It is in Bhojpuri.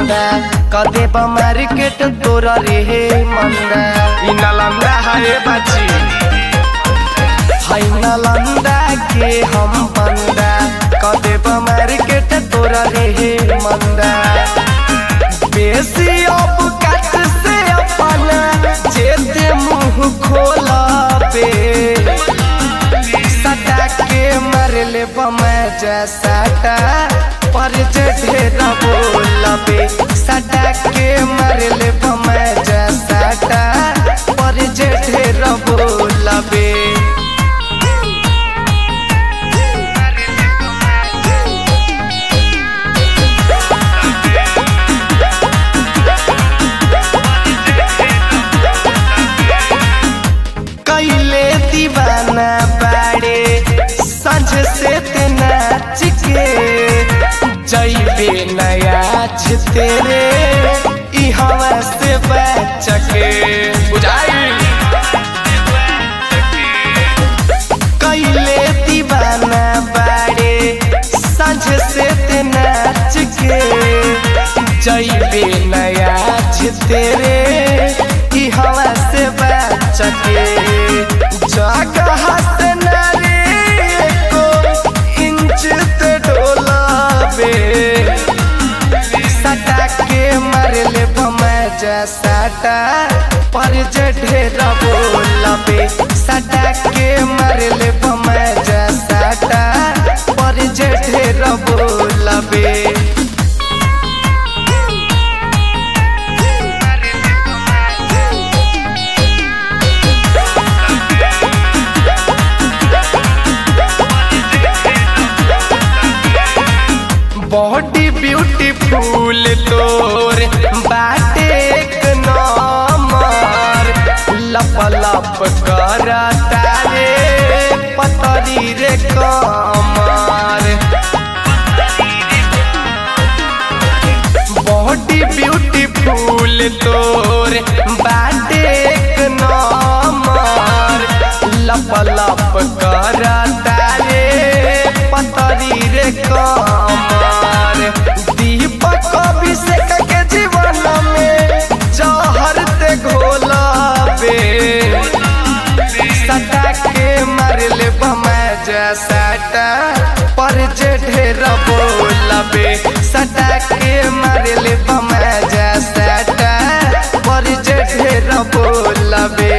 मंदा कदे मार्केट तोरा रे मंदा इ नालंदा है बाची है नालंदा के हम बंदा कदे मार्केट तोरा रे मंदा बेसी अब कट से अपना जेते मुंह खोला पे सटा के मरले बमै जैसाटा पर जे ढेरा बोलबे सटा के मरले बमै जैसाटा पर जे ढेरा बोलबे कैले दीवाना बाड़े संझ से ते नाच के जैबे नयाच तेरे ई हवा से बच के बुझाई कैले दीवाना बाड़े संझ से ते नाच के जैबे नयाच तेरे ई हवा से बच के जगह से नारे को इंच ते डोलाबे सटा के मरले बमै जैसाटा पर जे ढेरा बोलबे सटा के मरले बमै जैसाटा पर जे ढेरा बोलबे बॉडी ब्यूटीफुल तोर बाटे एक नंबर लप लप कर तारे पतरी रे कमर बॉडी ब्यूटीफुल तोर बाटे एक नंबर लप लप कर तारे पतरी रे कमर दीपक अभिषेक के जीवन में जहर ते घोला बे सटा के मरले बमै जैसाटा पर जे ढेरा बोलबे सटा के मरले बमै जैसाटा पर जे ढेरा बोलबे